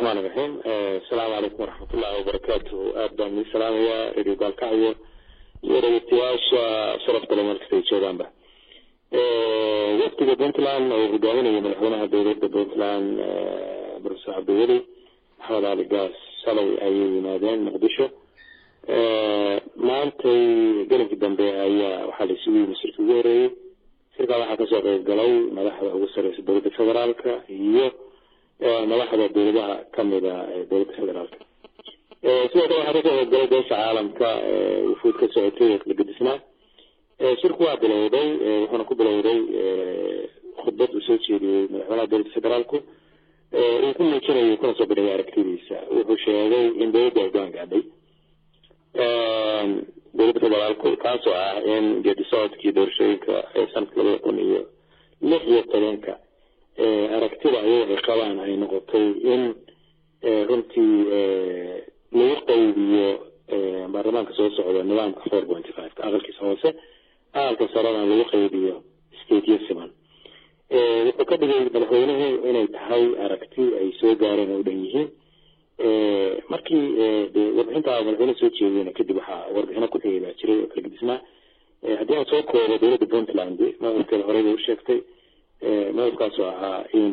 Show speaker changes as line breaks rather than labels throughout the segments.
raxmaan iraxiim asalaamu calaykum waraxmatullahi wabarakaatuhu aad baan idin salaamayaa radio gaalkacyo iyo dhegeystayaasha sharafta le meelkasta ay joogaanba wafdiga puntland oo hogaaminaya madaxweynaha dowladda puntland professor cabdiweli maxamed cali gaas shalay ayay yimaadeen muqdisho maantay gelinkii dambe ayaa waxaa la isugu yimi shirka ugu horeeyey shirkaa waxaa kasoo qeyb galay madaxda ugu sareysa dowladda federaalka iyo madaxda dowladaha kamida dowladda federaalka sidoo kale waxaa kasoo qeybgalay beesha caalamka wufuud ka socotay kala gedisnaa shirku waa bilowday wuxuuna ku bilowday khudbad uu soo jeediyey madaxweynaha dowladda federaalku uu ku muujinayo kuna soo bidhayay aragtidiisa wuxuu sheegay in dowladda hoggaan gaadhay dowladda federaalku kaasoo ah in geedi socodkii doorashooyinka ee sanadka labada kun iyo lix iyo tobanka aragtida ayaga ay qabaan ay noqotay in runtii lagu qaybiyo baarlamaanka soo socda nidaamka four point five aqalkiisa hoose aqalka sarena lagu qaybiyo stateyo siman wuxuu ka dhigay madaxweynuhu inay tahay aragti ay soo gaareen oo dhan yihiin markii warbixinta madaxweyne soo jeediyena kadib waxaa warbixino ku xigay baa jiray oo kala gedisnaa haddii aan soo koobo dowladda puntland maqalkeeda horey bay u sheegtay madabkaasoo ahaa in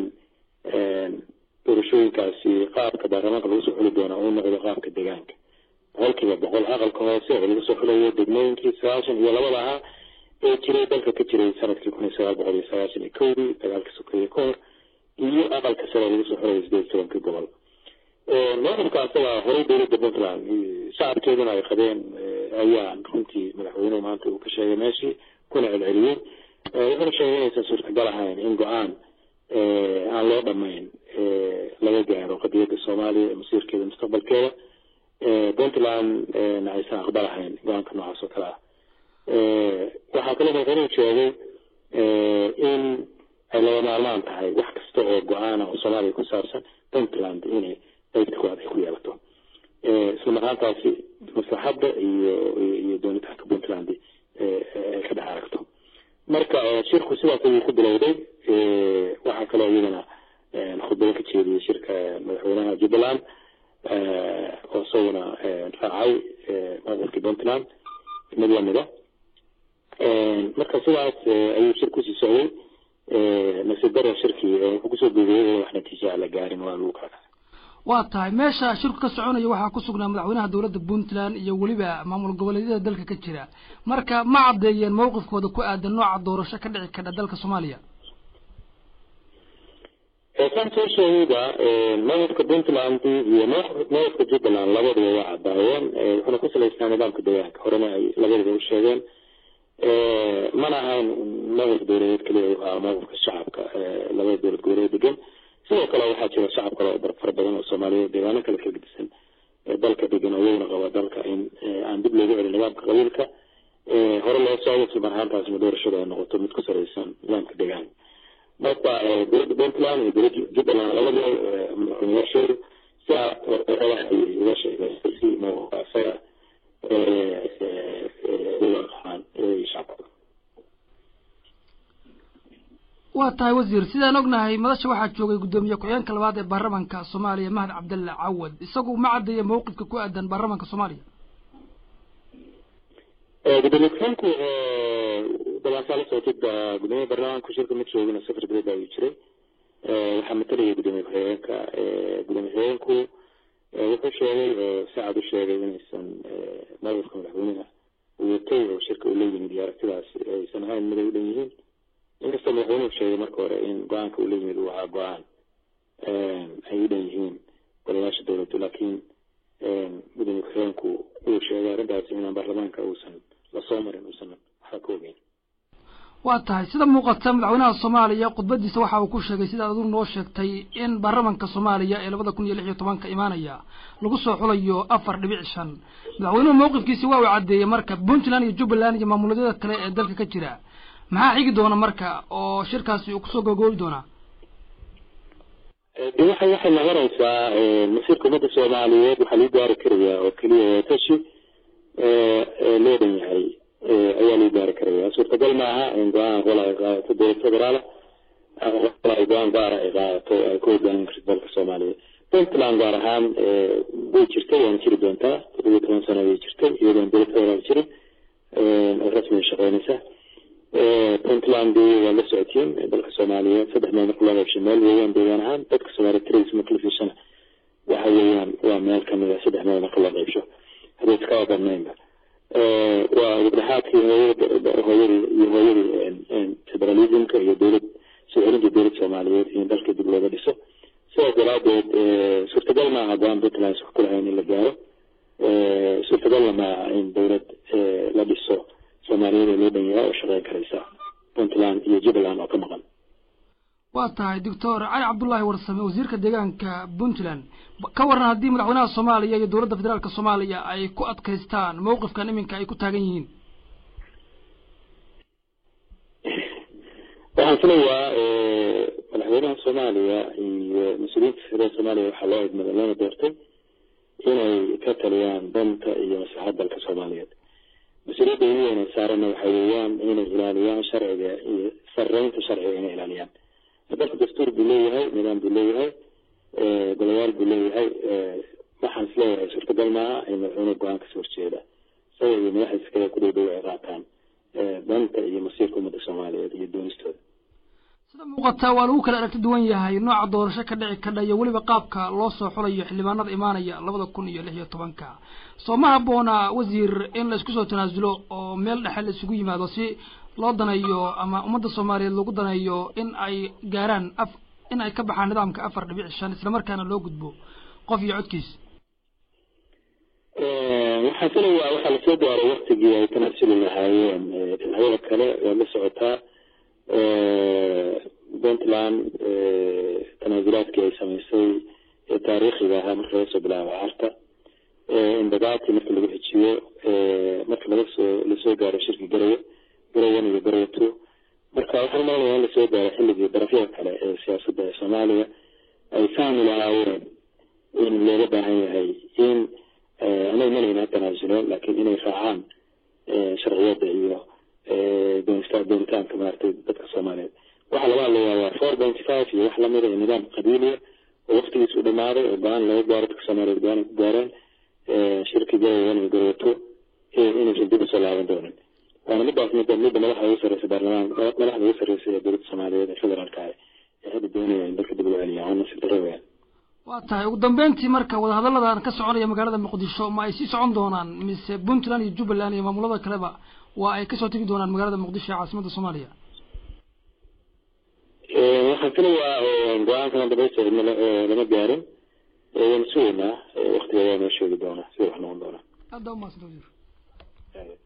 doorashooyinkaasi qaabka baarlamaanka lagu soo xuli doona uu noqdo qaabka deegaanka boqolkiiba boqol aqalka hoose oo lagu soo xulayo degmooyinkii sagaashan iyo labada ahaa ee jiray dalka ka jiray sanadkii kun iyo sagaal boqol iyo sagaashan iyo kowdii dagaalka sokeeye ka hor iyo aqalka sare lagu soo xulayo sideed iyo tobankii gobol maqalka asaga horey dowladda puntland shacabkeeduna ay qabeen ayaa runtii madaxweynuhu maanta uu ka sheegay meeshii kuna celceliyey wuxuuna sheegay inaysan suurtagal ahayn in go-aan aan loo dhamayn laga gaaro qadiyadda soomaaliya masiirkeeda mustaqbalkeeda puntland na aysan aqbalahayn go-aanka noocaas oo kale ah waxaa kaloo madaxweynuhu sheegay in ay laga maarmaan tahay wax kasta oo go-aana oo soomaaliya ku saabsan puntland inay qaybta koowaad ay ku yeelato isla marhaantaasi maslaxadda iyo iyo doonitaanka puntland ay ka dhex aragto marka shirku sidaas ayuu ku bilowday waxaa kaloo iyadana khudbado ka jeediyey shirka madaxweynaha jubbaland oo isaguna raacay maqalkii puntland mid lamida marka sidaas ayuu shir kusii socday nasiib daro shirkii wuxuu kusoo guubeeyay wax natiija la gaarin waa lagu kala
waa tahay meesha shirku ka soconaya waxaa ku sugnaa madaxweynaha dowladda puntland iyo weliba maamul goboleedyada dalka ka jira marka ma caddeeyeen mawqifkooda ku aadan nooca doorasho ka dhici kadha dalka soomaaliya
saan soo sheegayba mawqifka puntland iyo mawqifka jubbaland labaduba waa caddaayeen wuxuuna ku salaysnaa nidaamka deegaanka horena ay labaduba u sheegeen mana ahayn mawqif dowladeed keliya u ahaa mawqifka shacabka labada dowlad goboleed degan sidoo kale waxaa jira shacab kale oo fara badan oo soomaaliyeed deegaano kale kala gedisan dalka degan oo iyaguna qaba dalka in aan dib loogu celin nidaamka qabiilka hore loo socdo isla marhaantaasna doorashada ay noqoto mid ku sareysan nidaamka deegaanka marka dowladda puntland iyo dowladda jubbaland labada madaxweynayaashoodu sidaa warqadaha ayay uga sheegeen si mawqifka isaga uaqaan shacabka
waa tahay wasiir sidaan ognahay madasha waxaa joogay guddoomiye ku-xigeenka labaad ee baarlamanka soomaaliya mahad cabdalle cawad isagu ma caddeeya mawqifka ku aadan baarlamanka soomaaliya
gudoomiye ku-xigeenku dabaasaa la socotid gudoomiye baarlamaanka shirka ma joogin safar dibad ayuu jiray waxaa matalaya gudoomiye ku-xigeenka gudoomiye ku-xigeenku wuxuu sheegay oo sacad u sheegay inaysan mawqifka madaxweynaha watay oo shirka uu la yimid iyo aragtidaas aysan ahayn mid ay u dhan yihiin inkastoo madaxweynuhu sheegay marka hore in go-aanka uu la yimid uu ahaa go-aan ay u dhan yihiin golayaasha dowladdu laakiin gudoomiye ku-xigeenku uu sheegay arrintaasi inaan baarlamaanka uusan lasoo marin uusan waxba ka ogeyn
waa tahay sida muuqata madaxweynaha soomaaliya khudbadiisa waxa uu ku sheegay sida adigu noo sheegtay in baarlamanka soomaaliya ee labada kun iyo lix iyo tobanka imaanaya lagu soo xulayo afar dhibic shan madaxweynuhu mawqifkiisi waa uu caddeeyey marka puntland iyo jubbaland iyo maamuladyada kale ee dalka ka jira maxaa xigi doona marka oo shirkaasi uu kusoo gogoobi doonaa
de waxay waxay noqonaysaa masiirka ummadda soomaaliyeed waxaa lagu gaari karayaa oo keliya watashi loo dhan yahay ayaa lagu gaari karaya suurtagal maaha in go-aan qola ay qaadato dowlad federaala qola ay go-aan gaara ay qaadato ay ku hogaamin karto dalka soomaaliya puntland gaar ahaan way jirtay waana jiri doontaa toddobiyo toban sano ayay jirtay iyadoon dowlad federaal jirin oo rasmiga shaqeynaysa puntland waa la socotiin dalka soomaaliyeed saddex meel marka loo qaybshay meel weeyaan deegaan ahaan dadka soomaaliya tiradiisa marka la fiirsana waxa weeyaan waa meel kamid a saddex meel marka loo qaybsho haddii iskaba badnaynba waa gabdhaxaadkii hooyada hooyadii iyo hooyadii federalismka iyo dowlad soo celinta dowlad soomaaliyeed in dalka dib looga dhiso sidaas daraadeed suurtagal maaha go-aan puntland wax ku lahayn in la gaaro suurtagalna maaha in dowlad la dhiso soomaaliyeed oo loo dhan yahay oo shaqeyn karaysa puntland iyo jubbaland oo ka maqan
waa tahay doctor cali cabdullaahi warsame wasiirka deegaanka puntland ka waran haddii madaxweynaha soomaaliya iyo dowladda federaalka soomaaliya ay ku adkaystaan mawqifkan iminka ay ku taagan yihiin
waxaan filayaa madaxweynaha soomaaliya iyo mas-uuliyiinta federaalka soomaaliya waxaa loo idmada loona doortay inay ka taliyaan danta iyo maslaxad dalka soomaaliyeed mas-uuliyadda ugu weyn ee saaranna waxay weeyaan inay ilaaliyaan sharciga iyo sarreynta sharciga inay ilaaliyaan dalka dastuur buu leeyahay nidaam buu leeyahay golayaal buu leeyahay waxaan is leeyahay suurtagal maaha in madaxweyne go-aan kasoo horjeeda isaga iyo madaxdiisa kale ku dhow dhow ay qaataan danta iyo masiirka ummadda soomaaliyeed iyo doonistooda
sida muuqata waa lagu kala aragti duwan yahay nooca doorasho ka dhici kadha iyo weliba qaabka loo soo xulayo xildhibaanada imaanaya labada kun iyo lix iyo tobanka soo ma habboona wasiir in la isku soo tanaasulo oo meel dhexe la isugu yimaado si loo daneeyo ama ummadda soomaaliyeed lagu daneeyo in ay gaaraan af in ay ka baxaan nidaamka afar dhibic shan islamarkaana loo gudbo qof iyo codkiis
waxaan filayaa waxaa lasoo gaaray waktigii ay tanaasuli lahaayeen dhinacyada kale waa la socotaa puntland tanaasulaadkii ay samaysay ee taariikhiga ahaa marka laga soo bilaabo carta indagaati marka lagu xijiyo marka laga soo lasoo gaaro shirki garayo garayan iyo garayo two marka waxaan malanaya in lasoo gaaro xilligii darafyada kale ee siyaasadda ee soomaaliya ay fahmi lahaayeen in looga baahan yahay in anay malayna tanaasuleen laakiin inay raacaan sharciyada iyo doonista doonitaanka maaragtay dadka soomaaliyeed waxaa laga hadlayaa waa four pointy five iyo wax lamida iyo nidaam qabiiliya oo waktigiis u dhamaaday oo go-aan laga gaaro dadka soomaaliyeed go-aan ku gaareen shirki garayan iyo garawato inaysan dib usoo laaban doonin waana midaas midda midda madaxda ugu sarreysa baarlamaan madaxda ugu sarreysa ee dowladda soomaaliyeed ee federaalka ah ee hadda doonaya in dalka dib ugu celiyaan waa nasiib darro weyaan
waa tahay ugu dambeyntii marka wadahadalladan ka soconaya magaalada muqdisho ma ay sii socon doonaan mise puntland iyo jubbaland iyo maamulada kaleba waa ay kasoo tegi doonaan magaalada muqdisho ee caasimadda soomaaliya
waxaan filayaa go-aankana dhamaystiran lama gaarin waan sugaynaa waktiga waa noo sheegi doonaa sida wax noqon doonaa
aada umaadsanta wasiir